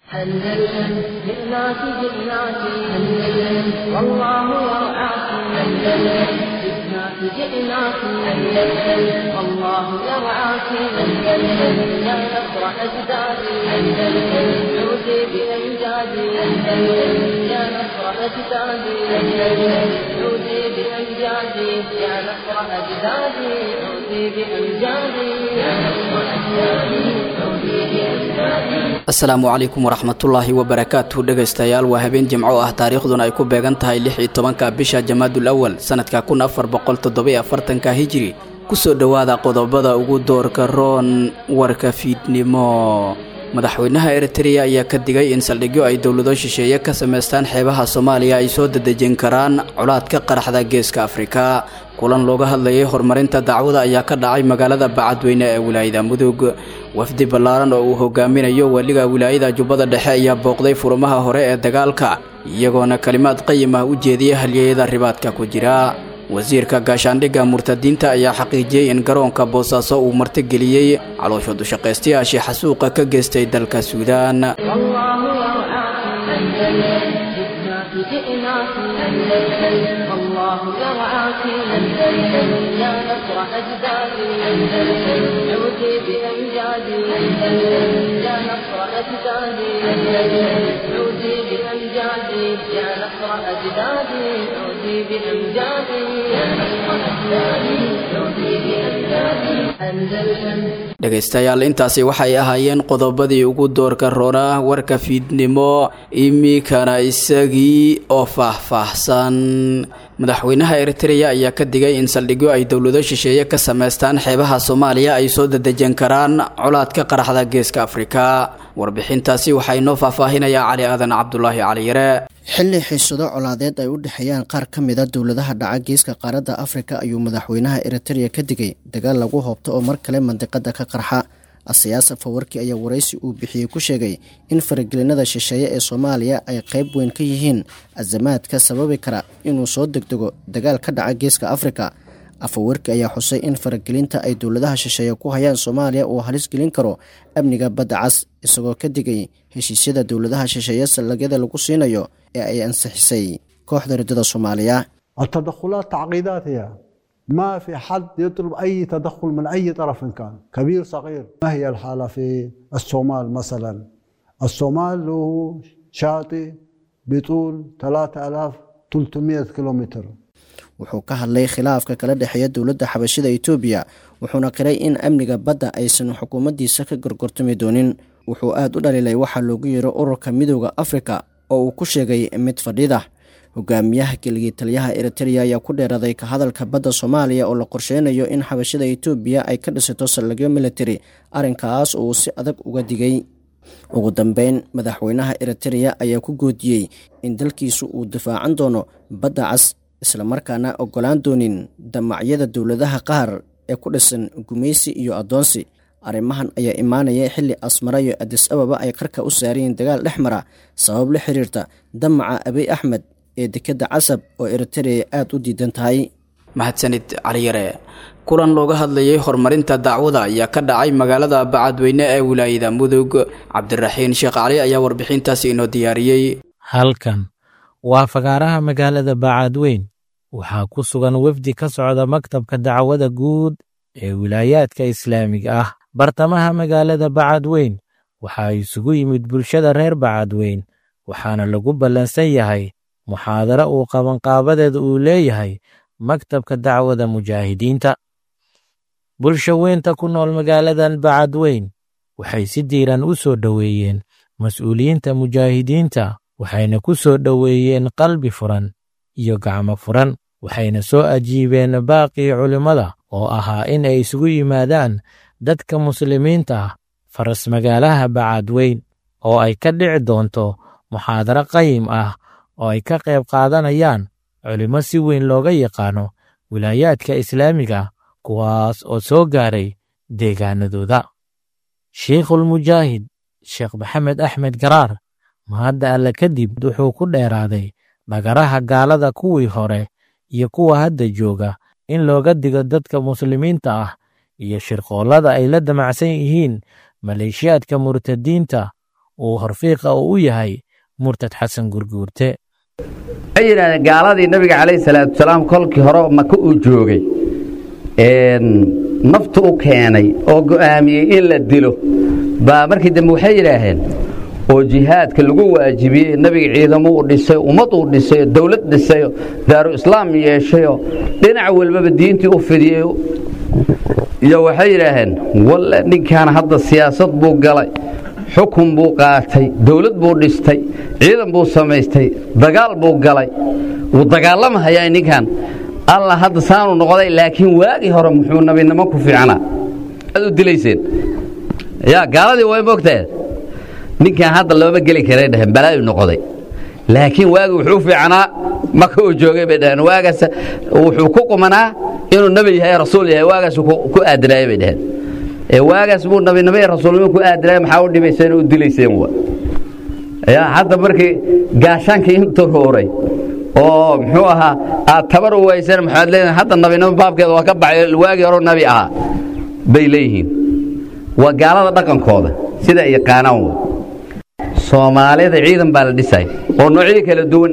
أندلسن جئناك جئناك أندلسن والله يرعاك أندلسن جئناك جئناك أندلسن والله يرعاك أندلسن يا نصر أجدادي أندلسن عودي بأمجادي أندلسن يا نصر أجدادي أندلسن عودي بأمجادي يا نصر أجدادي عودي بأمجادي يا نصر أجدادي عودي بأمجادي asalaamu calaykum waraxmatullaahi wabarakaatuhu dhegaystayaal waa habeen jimco ah taariikhduna ay ku beegan tahay lix iyo tobanka bisha jamaadul awal sanadka kun afar boqol toddobiyo afartanka hijiri kusoo dhowaada qodobada ugu doorka roon warka fiidnimo madaxweynaha eritreya ayaa ka digay in saldhigyo ay dowlado shisheeye ka samaystaan xeebaha soomaaliya ay soo dadejin karaan colaadka qaraxda geeska afrika kulan looga hadlayay horumarinta dacwada ayaa ka dhacay magaalada bacadweyne ee wilaayada mudug wafdi ballaaran oo uu hogaaminayo weliga wilaayada jubbada dhexe ayaa booqday furumaha hore ee dagaalka iyagoona kalimaad qayim ah u jeediyay halyeyada ribaadka ku jira wasiirka gaashaandhigga murtadiinta ayaa xaqiijiyey in garoonka boosaaso uu martigeliyey caloosha dushaqaystayaashii xasuuqa ka geystay dalka suudaan جئناك أندلسن والله يرعاك أندلسن يا نصر أجدادي أندلسن عودي بأمجادي أندلسن يا نصر أجدادي أندلسن عودي بأمجادي يا نصر أجدادي عودي بأمجادي يا نصر أجدادي عودي بأمجادي أندلسن dhegaystayaal intaasi waxay ahaayeen qodobadii ugu doorka roona warka fiidnimo iminkana isagii oo faahfaahsan madaxweynaha eritreya ayaa ka digay in saldhigyo ay dowlado shisheeye ka samaystaan xeebaha soomaaliya ay soo dadejan karaan colaadka qaraxda geeska afrika warbixintaasi waxaa inoo faahfaahinayaa cali aadan cabdulaahi cali yare xilli xiisado colaadeed ay u dhexeeyaan qaar ka mid a dowladaha dhaca geeska qaaradda afrika ayuu madaxweynaha eritreya ka digay dagaal lagu hoobto oo mar kale mandiqada ka qarxa asiyaas fawarki ayaa waraysi uu bixiyey ku sheegay in faragelinada shisheeye ee soomaaliya ay qayb weyn ka yihiin azamaadka sababi kara inuu soo degdego dagaal ka dhaca geeska afrika afawarki ayaa xusay in faragelinta ay dowladaha shisheeye ku hayaan soomaaliya uu halis gelin karo amniga badda cas isagoo ka digay heshiisyada dowladaha shisheeye sallagyada lagu siinayo ee ay ansixisay kooxda riddada soomaaliya التدخلات تعقيدات هي ما في حد يطلب أي تدخل من أي طرف كان كبير صغير ما هي الحالة في الصومال مثلا الصومال له شاطئ بطول 3300 كيلومتر wuxuu ka hadlay khilaafka kala dhexeeya dowladda xabashida etoobiya wuxuuna qiray in amniga badda aysan xukuumaddiisa ka gorgortami doonin wuxuu aad u dhaliilay waxaa loogu yeero ururka midooda afrika oo uu ku sheegay mid fadhida hogaamiyaha keligii taliyaha eritreya ayaa ku dheeraday ka hadalka badda soomaaliya oo la qorsheynayo in xabashida etoobiya ay ka dhisato saldhigyo militari arrinkaas uu si adag uga digay ugu dambeyn madaxweynaha eritreya ayaa ku goodiyey in dalkiisu uu difaacan doono badda cas islamarkaana ogolaan doonin damacyada dowladaha qaar ee ku dhisan gumaysi iyo addoonsi arrimahan ayaa imaanaya xilli asmara iyo adis ababa ay qarka u saarayeen dagaal dhex mara sabab la xiriirta damaca abiy axmed ee dekedda casab oo eritreya aada u diidan tahay mahadsanid caliyare kulan looga hadlayay horumarinta dacwada ayaa ka dhacay magaalada bacadweyne ee wilaayada mudug cabdiraxiin sheekh cali ayaa warbixintaasi inoo diyaariyey halkan waa fagaaraha magaalada bacadweyn waxaa ku sugan wefdi ka socda maktabka dacwada guud ee wilaayaadka islaamiga ah bartamaha magaalada bacadweyn waxaa isugu yimid bulshada reer bacadweyn waxaana lagu ballansan yahay muxaadaro uu qabanqaabadeeda uu leeyahay maktabka dacwada mujaahidiinta bulsha weynta ku nool magaaladan bacadweyn waxay si diiran u soo dhoweeyeen mas'uuliyiinta mujaahidiinta waxayna ku soo dhoweeyeen qalbi furan iyo gacmo furan waxayna soo ajiibeen baaqii culimmada oo ahaa in ay isugu yimaadaan dadka muslimiinta ah faras magaalaha bacadweyn oo ay ka dhici doonto muxaadaro qayim ah oo ay ka qayb qaadanayaan culimmo si weyn looga yaqaano wilaayaadka islaamiga kuwaas oo soo gaaray deegaanadooda shiikhulmujaahid sheekh maxamed axmed garaar mahadda alle kadib wuxuu ku dheeraaday dhagaraha gaalada kuwii hore iyo kuwa hadda jooga in looga digo dadka muslimiinta ah iyo shirqoollada ay la damacsan yihiin maleeshiyaadka murtadiinta uu horfiiqa uu u yahay murtad xasan gurguurte waxay yidhahdeen gaaladii nabiga calayhi salaatu wasalaam kolkii hore maka uu joogay naftu u keenay oo go'aamiyey in la dilo baa markii dambe waxay yidhaaheen oo jihaadka lagu waajibiyey nabiga ciidamo uu dhisay ummad uu dhisayo dowlad dhisayo daaru islaam yeeshayo dhinac walbaba diintii u fidiyey iyo waxay yidhaaheen walle ninkaan hadda siyaasad buu galay xukun buu qaatay dowlad buu dhistay ciidan buu samaystay dagaal buu galay wuu dagaalamahayaa ninkan alla hadda saanu noqday laakiin waagii hore muxuu nabinimo ku fiicnaa aad u dilayseen yaa gaaladii way mogtahe ninkan hadda looma geli karay dhaheen balaayu noqday laakiin waagi wuxuu fiicnaa maka uu joogay bay dhaheen waagaas wuxuu ku qumanaa inuu nebi yahay rasuul yahay waagaas ku aadinaayay bay dhaheen ee waagaas buu nabinimo iyo rasuulnimo ku aadinaayay maxaa u dhibayseen u dilayseen wa yaa hadda markii gaashaankii intuu rooray oo muxuu ahaa aad tabar u wayseen maxaad leedahay hadda nabinimo baabkeeda waa ka baxay waagii hore nabi ahaa bay leeyihiin waa gaalada dhaqankooda sida ay yaqaanaan wa soomaalida ciidan baa la dhisay oo noocyo kala duwan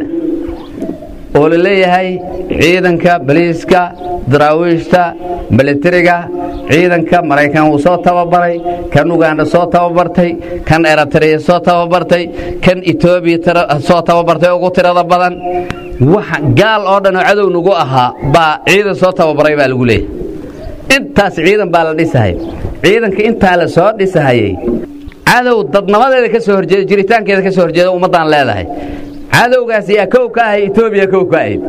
oo la leeyahay ciidanka baliiska daraawiishta milatariga ciidanka maraykan wuu soo tababaray kan uganda soo tababartay kan eritrea soo tababartay kan etoobiya soo tababartay ugu tirada badan waxa gaal oo dhan oo cadow nagu ahaa baa ciidan soo tababaray baa lagu leeyahay intaas ciidan baa la dhisahay ciidanka intaa la soo dhisahayey cadow dadnamadeeda ka soo horjeeda jiritaankeeda ka soo horjeeda ummaddaan leedahay cadowgaas yaa kow ka ahay etoobiya kow ka ahayd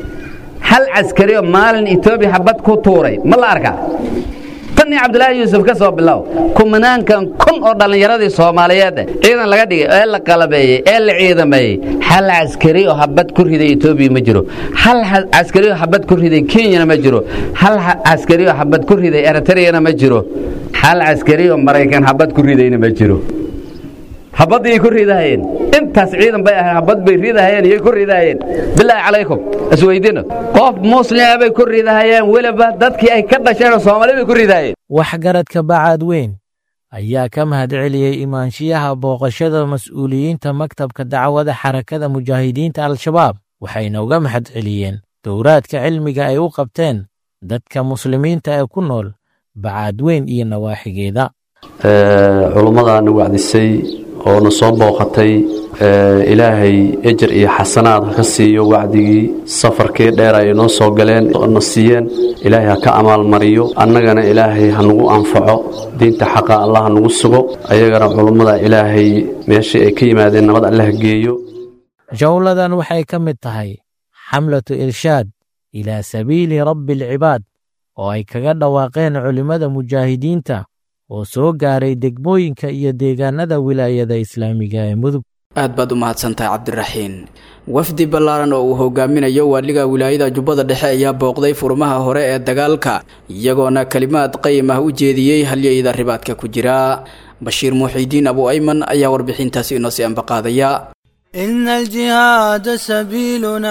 hal caskari oo maalin etoobiya xabad ku tuuray ma la arkaa tan iyo cabdulaahi yuusuf ka soo bilow kumanaankan kun oo dhallinyaradii soomaaliyeed ciidan laga dhigay ee la qalabeeyey ee la ciidameeyey hal caskari oo habad ku riday etoobiya ma jiro hal caskari oo habad ku riday kenyana ma jiro hal caskari oo habad ku riday eritreyana ma jiro hal caskari oo maraykan habad ku ridayna ma jiro habaddii ku ridahayeen intaas ciidan bay ahayn habad bay ridahayeen iyay ku ridahayeen bilaahi calaykum isweydino qof muslima bay ku ridahayeen weliba dadkii ay ka dhasheenoo soomaali bay ku ridahayeen waxgaradka bacaad weyn ayaa ka mahadceliyey imaanshiyaha booqashada mas'uuliyiinta maktabka dacwada xarakada mujaahidiinta al-shabaab waxayna uga mahadceliyeen dowraadka cilmiga ay u qabteen dadka muslimiinta ee ku nool bacaad weyn iyo nawaaxigeeda culummadaana wacdisay oo na soo booqatay ilaahay ejer iyo xasanaad ha ka siiyo wacdigii safarkii dheer ay noo soo galeen na siiyeen ilaahay ha ka amaalmariyo annagana ilaahay ha nagu anfaco diinta xaqa allah ha nagu sugo ayagana culummada ilaahay meeshii ay ka yimaadeen nabad alle ha geeyo jawladan waxay ka mid tahay xamlatu irshaad ilaa sabiili rabbi alcibaad oo ay kaga dhawaaqeen culimmada mujaahidiinta oo soo gaaray degmooyinka iyo deegaanada wilaayada islaamiga ee mudug aad baad u mahadsantahay cabdiraxiin wafdi ballaaran oo uu hogaaminayo waaliga wilaayada jubbada dhexe ayaa booqday furmaha hore ee dagaalka iyagoona kelimaad qayim ah u jeediyey halyayda ribaadka ku jira bashiir muuxidiin abu ayman ayaa warbixintaasi inoo sii ambaqaadaya إن الجهاد سبيلنا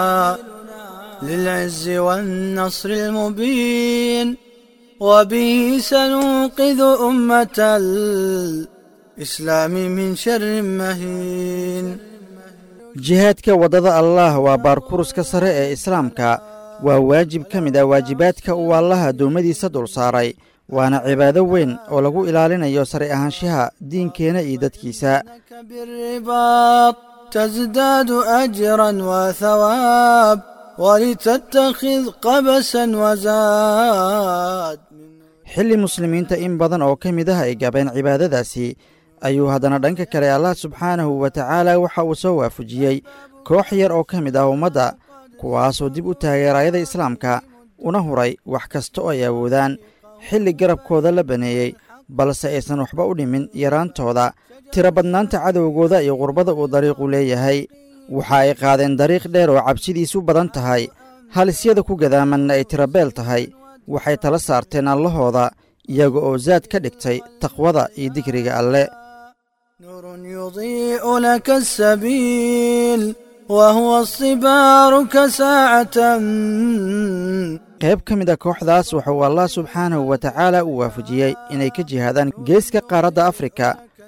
للعز والنصر المبين وبه سننقذ أمة الإسلام من شر مهين jihaadka waddada allaah waa baarkuruska sare ee islaamka waa waajib ka mid ah waajibaadka uu allaah addoommadiisa dul saaray waana cibaado weyn oo lagu ilaalinayo sare ahaanshaha diinkeenna iyo dadkiisa بالرباط تزداد أجرا وثواب ولتتخذ قبسا وزاد xilli muslimiinta in badan oo ka mid ah ay gabeen cibaadadaasi ayuu haddana dhanka kale allah subxaanahu wa tacaala waxa uu soo waafajiyey koox yar oo ka mid ah ummadda kuwaasoo dib u taageerayada islaamka una huray wax kasta oo ay awoodaan xilli garabkooda la baneeyey balse aysan waxba u dhimin yaraantooda tiro badnaanta cadowgooda iyo qurbada uu dariiqu leeyahay waxa ay qaadeen dariiq dheer oo cabsidiisu badan tahay halisyada ku gadaamanna ay tirabeel tahay waxay tala saarteen allahooda iyaga oo saad ka dhigtay taqwada iyo digriga alle نور يضيء لك السبيل وهو الصبار كساعة qayb ka mid a kooxdaas wuxuu allah subxaanahu wa tacaala u waafajiyey inay ka jihaadaan geeska qaaradda afrika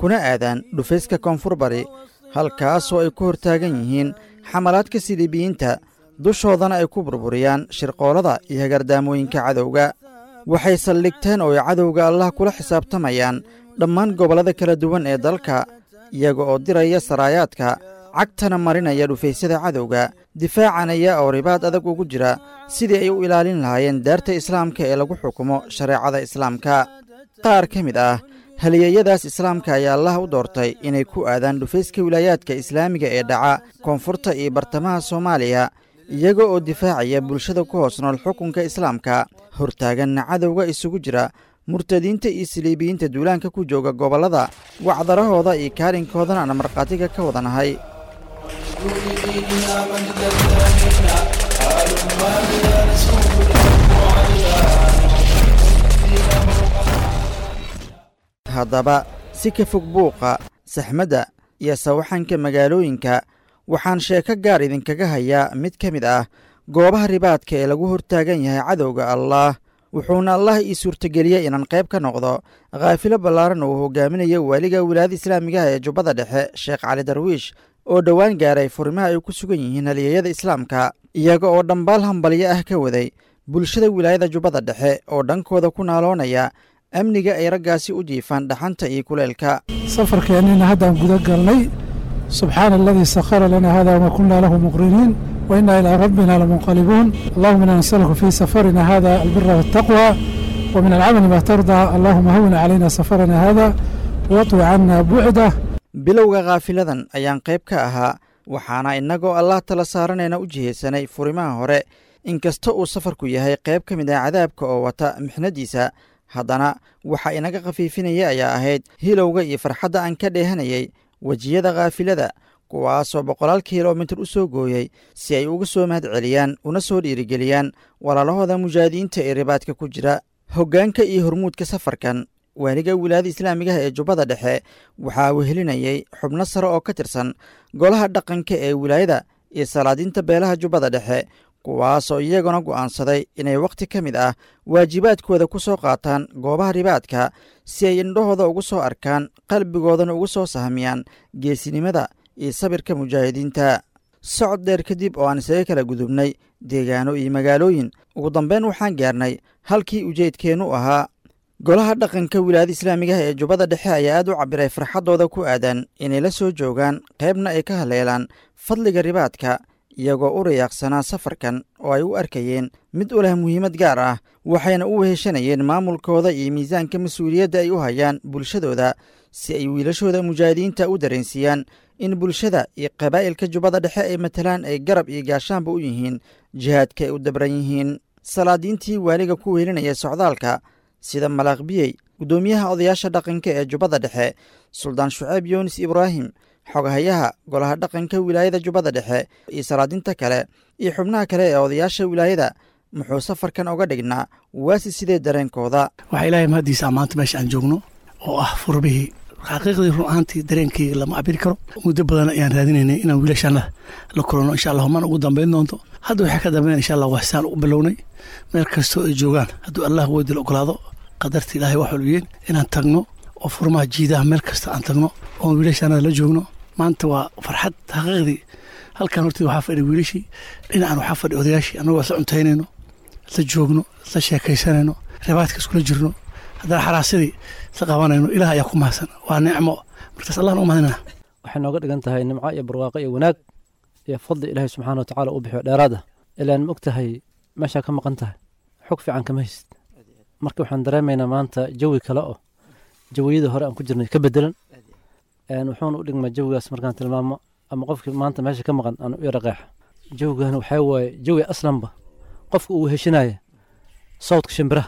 kuna aadaan dhufayska koonfur bari halkaasoo ay ku hortaagan yihiin xamalaadka siliibiyiinta dushoodana ay ku burburiyaan shirqoolada iyo hagardaamooyinka cadowga waxay saldhigteen oo ay cadowga allah kula xisaabtamayaan dhammaan gobollada kala duwan ee dalka iyaga oo diraya saraayaadka cagtana marinaya dhufaysyada cadowga difaacanaya oo ribaad adag ugu jira sidii ay u ilaalin lahaayeen daarta islaamka ee lagu xukumo shareecada islaamka qaar ka mid ah halyeeyadaas islaamka ayaa allah u doortay inay ku aadaan dhufayska wilaayaadka islaamiga ee dhaca koonfurta iyo bartamaha soomaaliya iyaga oo difaacaya bulshada ku hoos nool xukunka islaamka hortaaganna cadowga isugu jira murtadiinta iyo siliibiyiinta duulaanka ku jooga gobollada wacdarahooda iyo kaalinkoodana aan markhaatiga ka wadanahay haddaba si ka fog buuqa saxmadda iyo sawaxanka magaalooyinka waxaan sheeko gaar idinkaga hayaa mid ka mid ah goobaha ribaadka ee lagu hortaagan yahay cadowga allaah wuxuuna allah ii suurtageliyey inaan qayb ka noqdo khaafilo ballaaran uu hogaaminayo waaliga wilaayada islaamigaha ee jubbada dhexe sheekh cali darwiish oo dhowaan gaaray furimaha ay ku sugan yihiin halyeeyada islaamka iyaga oo dhambaal hambalyo ah ka waday bulshada wilaayada jubbada dhexe oo dhankooda ku naaloonaya amniga ay raggaasi u jiifaan dhaxanta iyo kuleelka safarkeennina haddaan guda galnay subxaana aladii sakhara lana hada wama kunna lahu muqriniin wa inna ilaa rabbina lamunqalibuun allahuma inaa nasaluka fii safarina hada albira waataqwa wa min alcamali ma tardaa allahuma hawina calayna safarana hada watwi canna bucdah bilowga khaafiladan ayaan qayb ka ahaa waxaana innagoo allah tala saaranayna u jihaysanay furimaha hore inkasta uu safarku yahay qayb ka mid ah cadaabka oo wata mixnadiisa haddana waxa inaga khafiifinaya ayaa ahayd hilowga iyo farxadda aan ka dheehanayay wejiyada khaafilada kuwaasoo boqolaal kilomitir u soo gooyey si ay uga soo mahad celiyaan una soo dhiirigeliyaan walaalahooda mujaahidiinta ee ribaadka ku jira hoggaanka iyo hormuudka safarkan waaliga wilaayada islaamigaha ee jubbada dhexe waxaa wehelinayay xubno sare oo ka tirsan golaha dhaqanka ee wilaayada iyo salaadiinta beelaha jubbada dhexe kuwaasoo iyaguna go'aansaday inay wakhti ka mid ah waajibaadkooda ku soo qaataan goobaha ribaadka si ay indhahooda ugu soo arkaan qalbigoodana ugu soo sahmiyaan geesinimada iyo sabirka mujaahidiinta socod dheer kadib oo aan isaga kala gudubnay deegaano iyo magaalooyin ugu dambeyn waxaan gaarnay halkii ujeedkeennu ahaa golaha dhaqanka wilaayada islaamigaha ee jubbada dhexe ayaa aad u cabbiray farxaddooda ku aadan inay la soo joogaan qaybna ay ka haleelaan fadliga ribaadka iyagoo u rayaaqsanaa safarkan oo ay u arkayeen mid u leh muhiimad gaar ah waxayna u weheshanayeen maamulkooda iyo miisaanka mas-uuliyadda ay u hayaan bulshadooda si ay wiilashooda mujaahidiinta u dareensiiyaan in bulshada iyo qabaa'ilka jubbada dhexe ay matalaan ay garab iyo gaashaanba u yihiin jihaadka ay u dabran yihiin salaadiintii waaliga ku weelinaya socdaalka sida malaaqbiyey guddoomiyaha odayaasha dhaqanka ee jubbada dhexe suldaan shuceyb yunis ibraahim xogahayaha golaha dhaqanka wilaayada jubbada dhexe iyo salaadinta kale iyo xubnaha kale ee odayaasha wilaayada muxuu safarkan oga dhignaa waasi sidee dareenkooda waxaa ilaahay mahaddiisa maanta meesha aan joogno oo ah furbihii xaqiiqdii run ahaantii dareenkayga lama cabiri karo muddo badan ayaan raadinaynay inaan wiilashaana la kulanno insha allah mana ugu dambayn doonto hadda waxaa ka dambeyn insha allah waxsaan u bilownay meel kastoo ay joogaan hadduu allah weydil ogolaado qadarta ilaahay wax walbiyeen inaan tagno oo furmaha jiidaha meel kasta aan tagno oon wiilashaanada la joogno maanta waa farxad xaqiiqdii halkan horteed waxaa fadhi wiilashii dhinacan waxaa fadhi odayaashii annagoo isla cuntaynayno isla joogno isla sheekaysanayno ribaadka iskula jirno haddana xaraasadii isla qabanayno ilaah ayaa ku mahadsan waa nicmo markaas allahna u mahadinaa waxay nooga dhigan tahay nimco iyo barwaaqo iyo wanaag iyo fadli ilaahay subxaana wa tacaala u bixiyo dheeraad ah ilaan ma og tahay meeshaa ka maqan tahay xog fiican kama haysid marka waxaan dareemaynaa maanta jawi kale oo jawiyadii hore aan ku jirnay ka bedelan wuxuuna u dhigmaa jawigaas markaan tilmaamo ama qofkii maanta meesha ka maqan aan u yara qeexa jawigan waxaa waaye jawi aslanba qofka uu heshinaya sawdka shimbiraha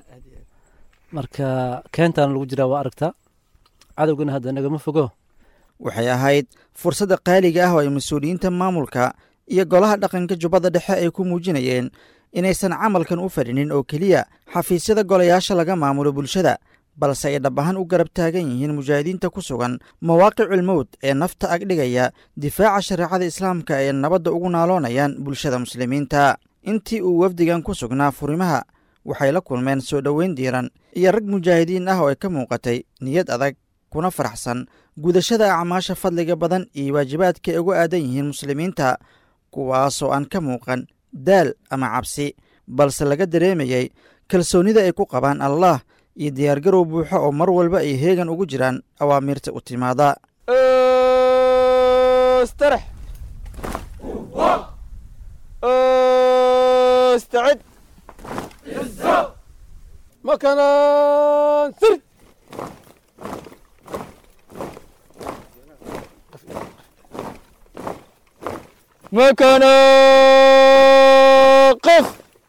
marka keentaana lagu jiraa waa aragtaa cadowgana hadda nagama fogo waxay ahayd fursadda qaaliga ah oo ay mas-uuliyiinta maamulka iyo golaha dhaqanka jubbada dhexe ay ku muujinayeen inaysan camalkan u fadhinin oo keliya xafiisyada golayaasha laga maamulo bulshada balse ay dhab ahaan u garab taagan yihiin mujaahidiinta ku sugan mawaaqicul mowd ee nafta agdhigaya difaaca shareecada islaamka ay nabadda ugu naaloonayaan bulshada muslimiinta intii uu wafdigan ku sugnaa furimaha waxay la kulmeen soo dhoweyn diiran iyo rag mujaahidiin ah oo ay ka muuqatay niyad adag kuna faraxsan gudashada acmaasha fadliga badan iyo waajibaadka ay ugu aadan yihiin muslimiinta kuwaasoo aan ka muuqan daal ama cabsi balse laga dareemayay kalsoonnida ay ku qabaan allah iyo diyaargarow buuxo oo mar walba ay heegan ugu jiraan awaamiirta u timaada استرح استعد مكانا سرد مكانا قف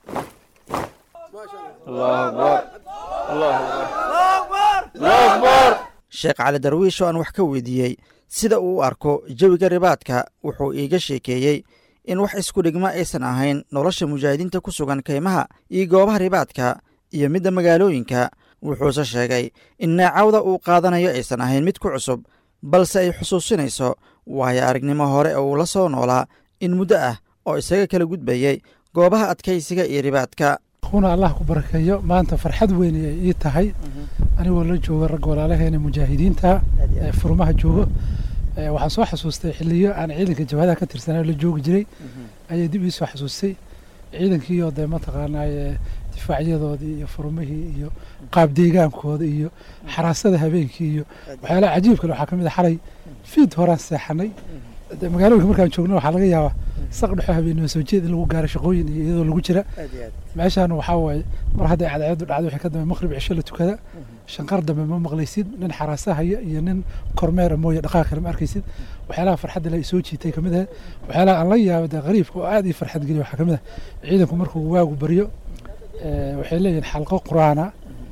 الله أكبر الله أكبر الله أكبر sheekh cali darwiish oo aan wax ka weydiiyey sida uu u arko jawiga ribaadka wuxuu iiga sheekeeyey in wax isku dhigma aysan ahayn nolosha mujaahidiinta ku sugan kaymaha iyo goobaha ribaadka iyo midda magaalooyinka wuxuuse sheegay in naacawda uu qaadanayo aysan ahayn mid ku cusub balse ay xusuusinayso waayo aragnimo hore oo uu la soo noolaa in muddo ah oo isaga kala gudbayey goobaha adkaysiga iyo ribaadka kuna allah ku barakeeyo maanta farxad weyn ay ii tahay anigoo la jooga ragga walaalaheena mujaahidiinta ee furmaha joogo waxaan soo xasuustay xiliyo aan ciidanka jabhadaha ka tirsanay la joogi jiray ayay dib ii soo xasuustay ciidankiioo dee mataqaanaaye difaacyadoodii iyo furmihii iyo qaab deegaankooda iyo xaraasada habeenkii iyo waxyaalaha cajiibkale waxaa ka mid a xalay fiid horaan seexanay magaalooyinka markaan joogno waxaa laga yaabaa saq dhexo habeenimo soo jeed in lagu gaaro shaqooyin iyo iyadoo lagu jira meeshaan waxaa waaye mar hadday cadceedu dhacdo wixii ka dambe maqrib cisho la tukada shanqar dambe ma maqlaysid nin xaraasahaya iyo nin kormeera mooye dhaqaaq kale ma arkaysid waxyaalaha farxadda la soo jiitay kamid ah waxyaalaha aan la yaabo dee qariibka oo aad ii farxad geliya waxaa kamid ah ciidanku markuu waagu baryo waxay leeyihiin xalqo qur-aana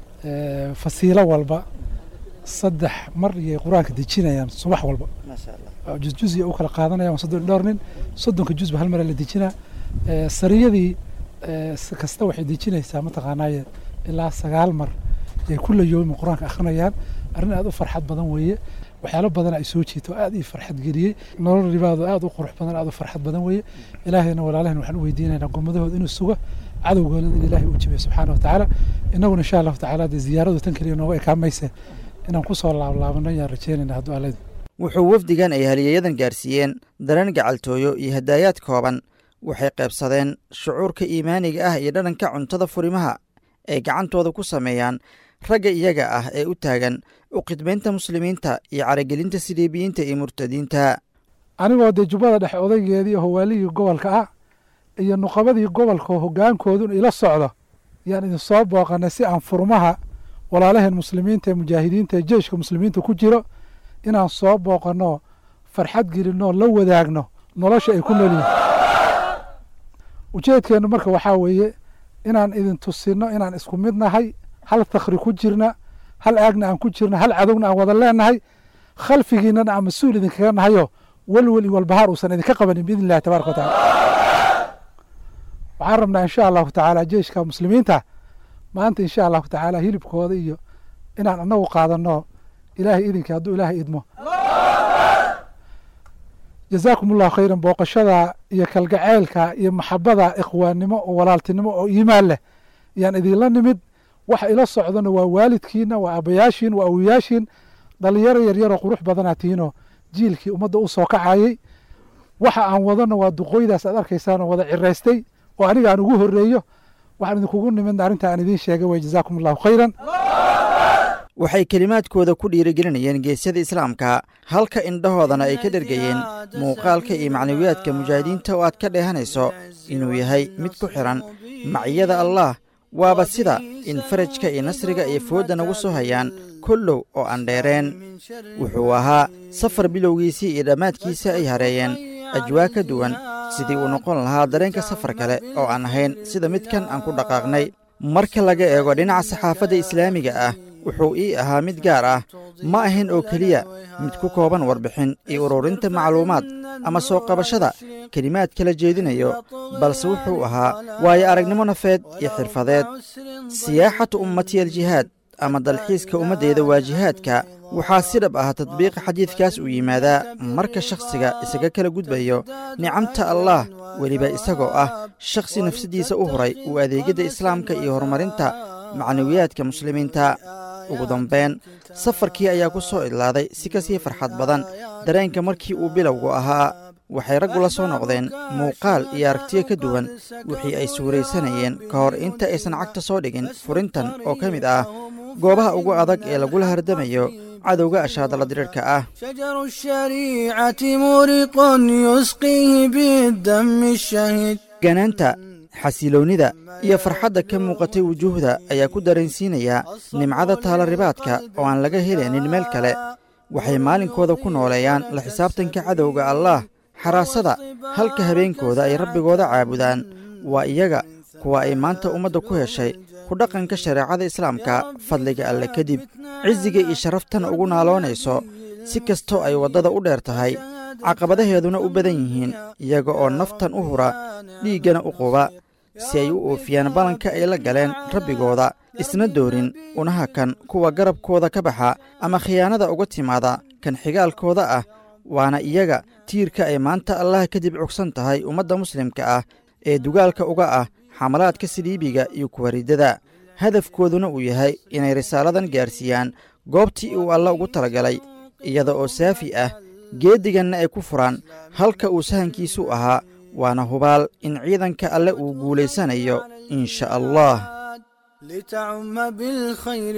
fasiilo walba saddex mar iyay qur-aanka dejinayaan subax walba jusjuziya u kala qaadanayaan soddon dhowr nin soddonka jusba hal mara la dejinaa sariyadii kasta waxay dejinaysaa mataqaanaaye ilaa sagaal mar ay kulla yoomi qur-aanka akhrinayaan arrin aad u farxad badan weeye waxyaalo badan ay soo jiito aad ii farxad geliyey nolol ribaado aad u qurux badan aad u farxad badan weeye ilaahayna walaalahayna waxaan u weydiinaynaa gommadahooda inuu sugo cadowgoona in ilaahay uu jibiyo subxaana watacaala innaguna insha allahu tacaala dee ziyaaradu tan keliya nooga ekaamayse inaan kusoo laablaabano ayaan rajeynayna hadduu allaydu wuxuu wafdigan ay haliyayadan gaarsiiyeen dareen gacaltooyo iyo hadaayaad kooban waxay qaybsadeen shucuurka iimaaniga ah iyo dhadhanka cuntada furimaha ay gacantooda ku sameeyaan ragga iyaga ah ee u taagan u khidmaynta muslimiinta iyo caragelinta siliibiyiinta iyo murtadiinta anigoo dee jubbada dhexe odaygeedii howaaligii gobolka ah iyo nuqabadii gobolka hoggaankoodun ila socdo yaan idin soo booqanay si aan furmaha walaalaheen muslimiinta ee mujaahidiinta ee jeyshka muslimiinta ku jiro inaan soo booqanno farxad gelinoo la wadaagno nolosha ay ku noolyihin ujeedkeennu marka waxaa weeye inaan idin tusinno inaan isku mid nahay hal takhri ku jirna hal aagna aan ku jirna hal cadowna aan wada leenahay khalfigiinana aan mas-uul idinkaga nahayo welwel iyo walbahaar uusan idinka qabanin biidn illahi tabaraka watacala waxaan rabnaa insha allahu tacaala jeyshka muslimiinta maanta insha allahu tacaala hilibkooda iyo inaan anagu qaadanno ilaahay idinkii hadduu ilaahay idmo jazaakum allahu khayran booqashada iyo kalgaceylka iyo maxabada ikhwaannimo oo walaaltinimo oo iimaan leh ayaan idinla nimid waxa ila socdona waa waalidkiina waa abayaashiin waa awiyaashiin dhalinyaro yaryaroo qurux badanaa tihiinoo jiilkii ummadda u soo kacayey waxa aan wadano waa duqooydaas aad arkaysaan oo wada ciraystay oo aniga aan ugu horreeyo waxaan idinkugu nimidna arrinta aan idiin sheegay way jazaakum allahu khayran waxay kelimaadkooda ku dhiirigelinayeen geesyada islaamka halka indhahoodana ay ka dhergayeen muuqaalka iyo macnawiyaadka mujaahidiinta oo aad ka dheehanayso inuu yahay mid ku xidhan maciyada allaah waaba sida in farajka iyo nasriga iyo foodda nagu soo hayaan kollow oo aan dheereen wuxuu ahaa safar bilowgiisii iyo dhammaadkiisa ay hareeyeen ajwaa ka duwan sidii uu noqon lahaa dareenka safar kale oo aan ahayn sida midkan aan ku dhaqaaqnay marka laga eego dhinaca saxaafadda islaamiga ah wuxuu ii ahaa mid gaar ah ma ahayn oo keliya mid ku kooban warbixin iyo ururinta macluumaad ama soo qabashada kelimaad kala jeedinayo balse wuxuu ahaa waayo aragnimo nafeed iyo xirfadeed siyaaxatu ummati aljihaad ama dalxiiska ummaddeeda waa jihaadka waxaa si dhab ah tadbiiqa xadiidkaas uu yimaadaa marka shakhsiga isaga kala gudbayo nicamta allaah weliba isagoo ah shakhsi nafsaddiisa u huray uu adeegyadda islaamka iyo horumarinta macnawiyaadka muslimiinta ugu dambeyn safarkii ayaa ku soo idlaaday si kasii farxad badan dareenka markii uu bilowgu ahaa waxay raggu la soo noqdeen muuqaal iyo aragtiyo ka duwan wixii ay suuraysanayeen ka hor inta aysan cagta soo dhigin furintan oo ka mid ah goobaha ugu adag ee lagula hardamayo cadowga ashaadala diriirhka ah شجر الشريعة مورق يسقيه بالدم الشهيد ganaanta xasiloonnida iyo farxadda ka muuqatay wujuuhda ayaa ku dareensiinaya nimcada taalaribaadka oo aan laga helaynin meel kale waxay maalinkooda ku nooleeyaan la xisaabtanka cadowga allaah xaraasada halka habeenkooda ay rabbigooda caabudaan waa iyaga kuwa ay maanta ummadda ku heshay ku dhaqanka shareecada islaamka fadliga alle kadib cisiga iyo sharaftana ugu naaloonayso si kastoo ay waddada u dheer tahay caqabadaheeduna u badan yihiin iyaga oo naftan u hura dhiiggana u quba si ay u oofiyaan ballanka ay la galeen rabbigooda isna doorin unaha kan kuwa garabkooda ka baxa ama khiyaanada uga timaada kan xigaalkooda ah waana iyaga tiirka ay maanta allah kadib cugsan tahay ummadda muslimka ah ee dugaalka uga ah xamalaadka siliibiga iyo kuwaridada hadafkooduna uu yahay inay risaaladan gaarsiiyaan goobtii uu alla ugu talagalay iyada oo saafi ah geediganna ay ku furaan halka uu sahankiisu ahaa waana hubaal in ciidanka alle uu guulaysanayo in sha allah لتعم بالخير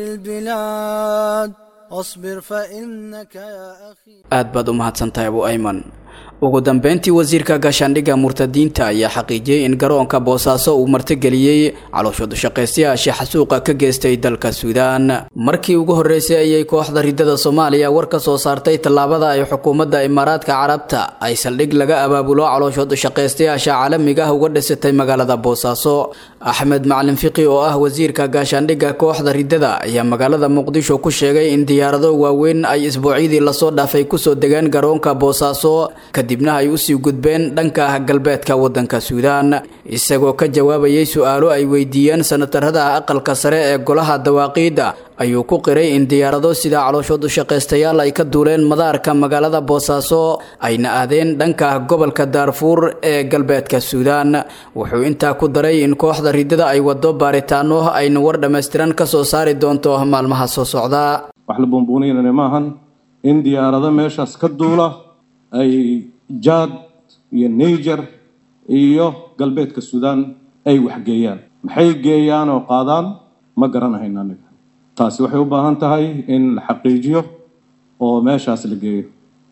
البلاد واصبر فإنك يا أخي aad baad u mahadsantahay abu ayman ugu dambeyntii wasiirka gaashaandhigga murtadiinta ayaa xaqiijiyey in garoonka boosaaso uu martigeliyey calooshoodu shaqaystayaasha xasuuqa ka geystay dalka suudaan markii ugu horreysay ayay kooxda ridada soomaaliya war ka soo saartay tallaabada ay xukuumadda imaaraadka carabta ay saldhig laga abaabulo calooshoodu shaqaystayaasha caalamiga ah uga dhisatay magaalada boosaaso axmed macalin fiqi oo ah wasiirka gaashaandhigga kooxda ridada ayaa magaalada muqdisho ku sheegay in diyaarado waaweyn ay isbuucyadii lasoo dhaafay kusoo degeen garoonka boosaaso kadibna ay usii gudbeen dhanka galbeedka waddanka suudaan isagoo ka jawaabayay su-aalo ay weydiiyeen sanatarada aqalka sare ee golaha dawaaqiidda ayuu ku qiray in diyaarado sida calooshoodu shaqaystayaal ay ka duuleen madaarka magaalada boosaaso ayna aadeen dhanka gobolka daarfuur ee galbeedka suudaan wuxuu intaa ku daray in kooxda ridada ay wado baaritaano ayna war dhammaystiran ka soo saari doonto maalmaha soo socda wax la buunbuuninana maahan in diyaarado meeshaas ka duula ay jaad iyo niger iyo galbeedka suudaan ay waxgeeyaan maxay geeyaan oo qaadaan ma garanahayno aniga taasi waxay u baahan tahay in la xaqiijiyo oo meeshaas la geeyo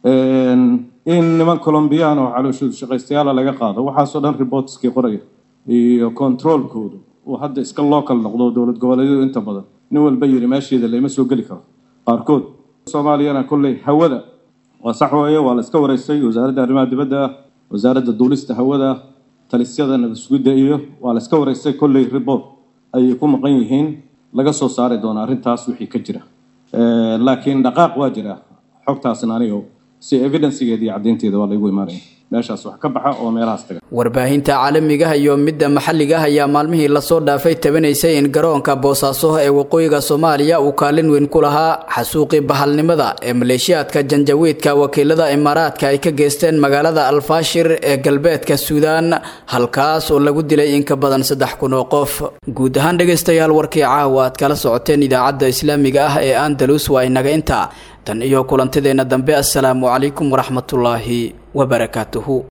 in niman colombiyaan oo calooshoodu shaqaystayaala laga qaado waxaasoo dhan reportskii qoraya iyo controolkoodu uu hadda iska local noqdo dowlad goboleedyadu inta badan nin walba yidhi meesheeda lama soo geli karo qaarkood soomaaliyana kolley hawada waa sax weeye waa la iska wareystay wasaaradda arrimaha dibadda wasaaradda duulista hawada talisyada nabadsugidda iyo waa la iska wareystay kolley report ayay ku maqan yihiin laga soo saari doona arrintaas wixii ka jira laakiin dhaqaaq waa jira xogtaasna aniga si evidencegeeda iyo caddaynteeda waa laygu imaanaya meeshaas wax ka baxa oo meelahaas taga warbaahinta caalamiga iyo midda maxalliga ah ayaa maalmihii lasoo dhaafay tabanaysay in garoonka boosaaso ee waqooyiga soomaaliya uu kaalin weyn ku lahaa xasuuqii bahalnimada ee maleeshiyaadka janjawiidka wakiilada imaaraadka ay ka geysteen magaalada alfaashir ee galbeedka suudaan halkaas oo lagu dilay in ka badan saddex kun oo qof guud ahaan dhegaystayaal warkii caawa aad kala socoteen idaacadda islaamiga ah ee andalus waa inaga intaa tan iyo kulantideenna dambe assalaamu calaykum waraxmatullaahi wabarakaatuhu